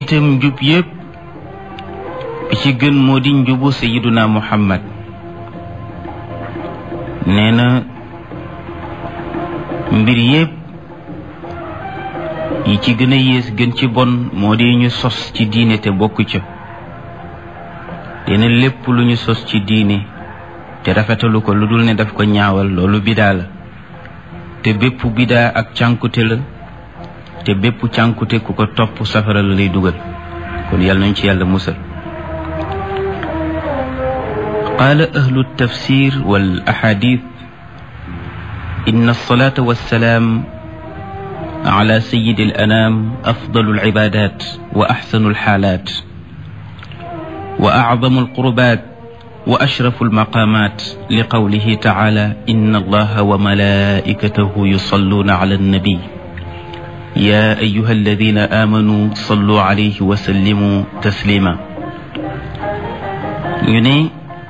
itam njub yépp bi ci gën moo di njubu sayiduna muhammad nee na mbir yépp yi ci gën a yées gën ci bon moo di ñu sos ci diine te bokk ca dina lépp lu ñu sos ci diine te rafetalu ko lu dul ne daf ko ñaawal loolu bidaa la te bépp bidaa ak cànkute la te bépp cànkute ku ko topp safara la lay dugal kon yàlla nañ ci yàlla musal qaala ahlu tafsir wal ahadith inna alsalata wassalaam ala sayidi al anam afdalu alcibadat wa axsanu alxaalat wa acdamu alqurbat wa ashrafu almaqamat li qawlihi taala inna allaha wa malaikatahu yusalluna ala annabi ya ayuha alladina amanu sallu alayhi wa sallimu taslima ñu ne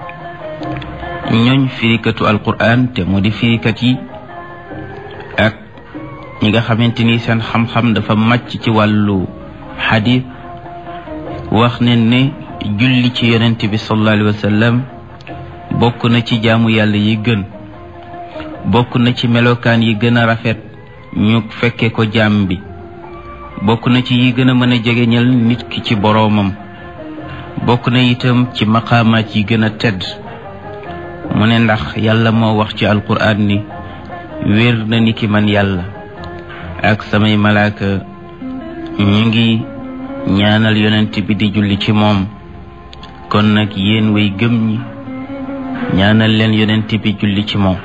ñooñ firikatu alquran te moo di firikat yi ak ñi nga xamante ni seen xam-xam dafa màcc ci wàllu xadis wax ne ne julli ci yonent bi sallallahu alayhi wa sallam bokk na ci jaamu yàlla yi gën bokk na ci melokaan yi gën a rafet ñu fekke ko jaam bi bokk na ci yi gën a mën a jegeñal nit ki ci boroomam bokk na itam ci maqaamaat yi gën a tedd mu ne ndax yàlla moo wax ci alquraan ni wér na ni ki man yàlla ak samay malaaka ñu ngi ñaanal yonent bi di julli ci moom kon nag yéen way gëm ñi ñaanal leen yonent bi julli ci moom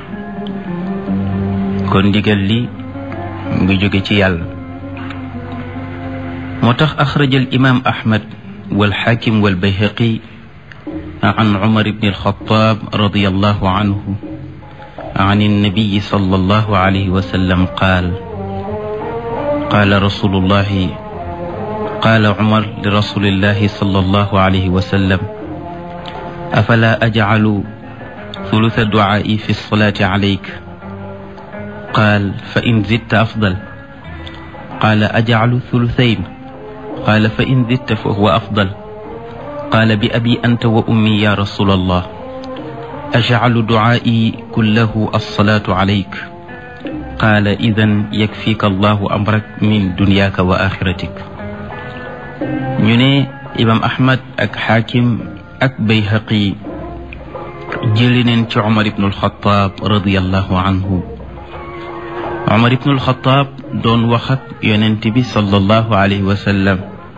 kon ndigal li mu ngi jóge ci yàlla moo tax axraja al imam ahmad walxaakim walbayhaqi عن عمر بن الخطاب رضي الله عنه عن النبي صلى الله عليه وسلم قال قال رسول الله قال عمر لرسول الله صلى الله عليه وسلم أفلا أجعل ثلث دعائي في الصلاة عليك قال فإن زدت أفضل قال أجعل ثلثين قال فإن زدت فهو أفضل قال بأبي أنت وأمي يا رسول الله أجعل دعائي كله الصلاة عليك قال إذا يكفيك الله أمرك من دنياك وآخرتك ñu ne imam ahmad ak xaakim ak bayhaqi jëli neen ci omar ibnu alxataab radiallahu anhu omar ibnu alxataab doon wax ak yonent bi sallallahu alayhi wa sallam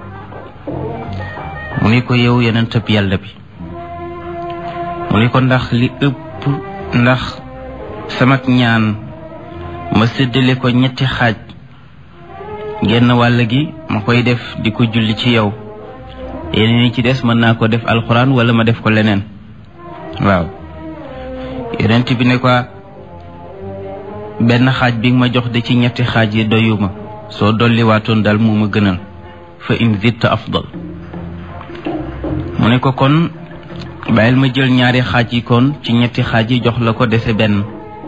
mu ni ko yow yonentab yàlla bi mu ni ko ndax li ëpp ndax samak ñaan ma séddale ko ñetti xaaj genn wàll gi ma koy def di ko julli ci yow yeneen yi ci des mën naa ko def alxuraan wala ma def ko leneen waaw yonent bi ne ko benn xaaj bi nga ma jox de ci ñetti xaaj yi doyuma soo dolli waatoon daal moo ma gënal fa in zitta afdal mu ne ko kon bàyyil ma jël ñaari xaaj yi kon ci ñetti xaaj yi jox la ko dese benn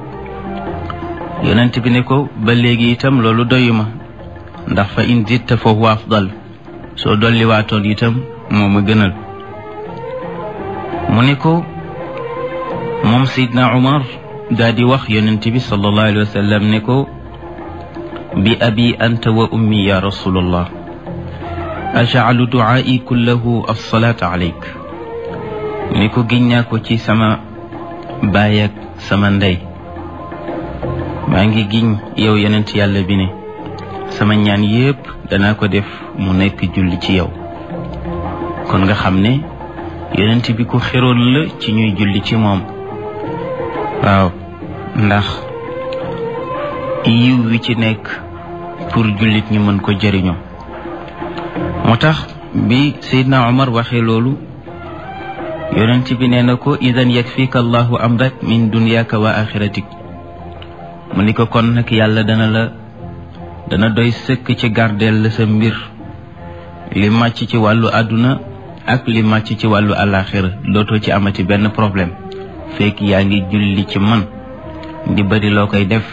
yonent bi ne ko ba léegi itam loolu doyuma ndax fa in zitta fa huwa afdal soo dolli waatoon itam moo ma gënal mu ne ko moom Seydina Umar daa di wax yonent bi sallallahu alayhi wa sallam ne ko bi abi anta wa ummi ya rasulallah ajcalu ducaai kullahu alsalaata alayk ni ko giñ naa ko ci sama baay ak sama ndey maa ngi giñ yow yonent yàlla bi ne sama ñaan yépp danaa ko def mu nekk julli ci yow kon nga xam ne yonent bi ku xeroon la ci ñuy julli ci moom waaw ndax yiw wi ci nekk pour jullit ñi mën ko jëriñoo moo tax bi Seydina Omar waxee loolu yonent bi nee na ko idan yakfika allahu amrak min dunyaka wa axiratik mu ni ko kon nag yàlla dana la dana doy sëkk ci gardeel la sa mbir li màcc ci wàllu àdduna ak li màcc ci wàllu àllaaxira dootoo ci amati benn problème fekk yaa ngi julli ci man di bari loo koy def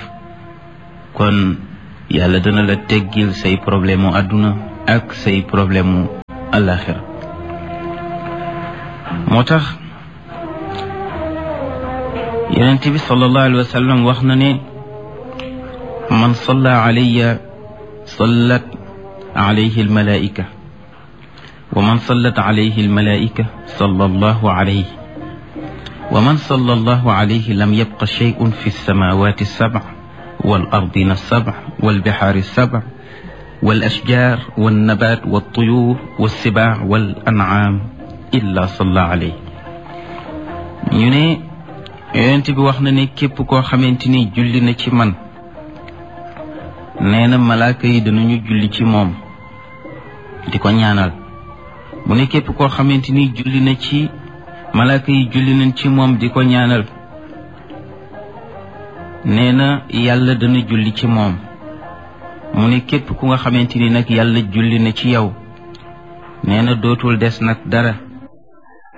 kon yàlla dana la teggil say problème mu àdduna ak say problème mu alaxira moo tax yonent bi sallallahu alayhi wa sallam wax na ne man salla alayya sallat alayhi almalaika wa man sallat alayhi almalaika salla allahu alayhi wa man salla allahu alayhi lam yabqa shay'un fi alsamawati alsabع والأرضين السبع والبحار السبع والأشجار والنبات والطيور والسباع والأنعام إلا صلى عليه ñu ne yonent bi wax na ne képp koo xamante ni julli na ci man nee na malaaka yi danañu julli ci moom di ko ñaanal mu ne képp koo xamante ni julli na ci malaaka yi julli nañ ci moom di ko ñaanal nee na yàlla dana julli ci moom mu ne képp ku nga xamante ni nag yàlla julli na ci yow nee na dootul des nag dara